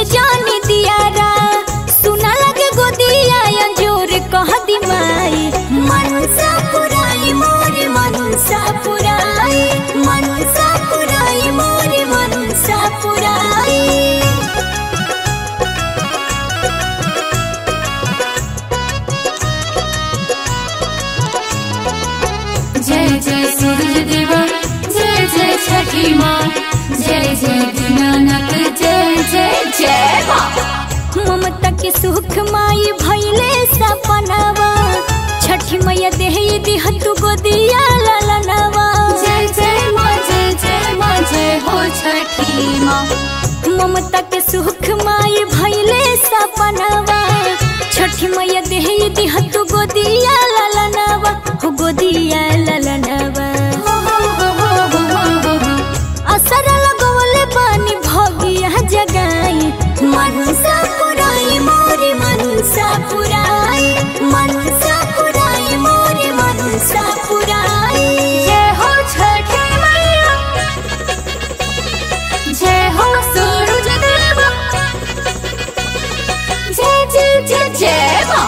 बुझे जानी दियारा सुना लगे गोदिया अंजूर कह दी माई मनसा पुराई मोरे मनसा पुराई मनसा पुराई मोरे मनसा पुराई जय जय सूरज देवा जय जय छठी माँ जय जय दीनानाथ जय जय जय माँ ममता के सुख माई भैले सपनावा छठी मैया देह दिह तू गोदिया ललनवा जय जय माँ जय जय माँ जय हो छठी माँ ममता के सुख माई भैले सपनावा छठी मैया देह दिह तू गोदिया ललनवा हो गोदिया ललनवा हो हो हो हो हो हो हो असर लगवले पानी भगिया जगाई मनसा पुराई मोरे मनसा पुराई मनसा पुराई मोरे मनसा पुराई जय हो छठी मैया जय हो सूरज देवा जय जय जय जय माँ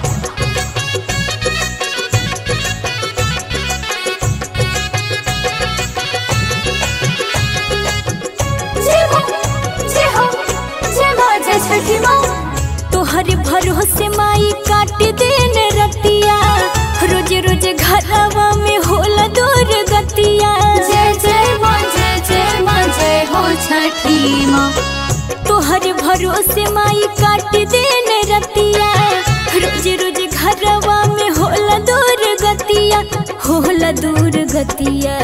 जय हो जय हो जय माँ जय छठी माँ तोहरे भरोसे माई काट देन रतिया रोज रोज घरवा में होला दूर गतिया जय जय माँ जय जय माँ जय हो छठी माँ तोहरे भरोसे माई काट देन रतिया रोज रोज घरवा में होला दूर गतिया होला दूर गतिया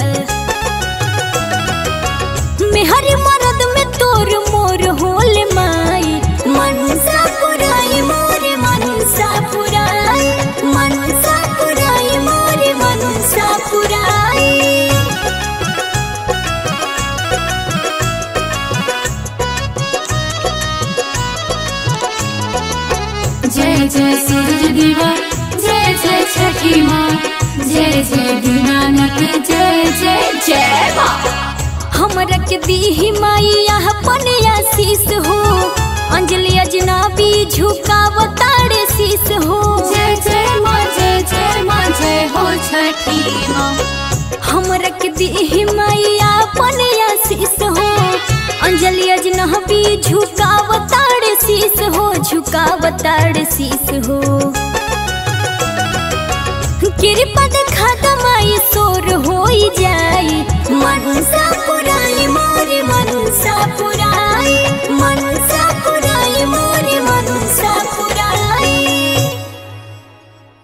मेहर मरद में तोर मोर होल माई मनसा पुराई मोरे मनसा पुराई मनसा पुराई मोरे मनसा पुराई जय जय सूरज देवा जय जय छठी माँ जय जय दीनानाथ जय जय जय माँ हमरा के दीही माई अपन आशीष हो अंजलि अजनबी झुकावताड़े शीस हो जय जय माँ जय जय माँ जय हो छठी माँ हमरा के दीही माई अपन आशीष हो अंजलि अजनबी झुकावताड़े शीस हो झुकावताड़े शीस हो कृपा दे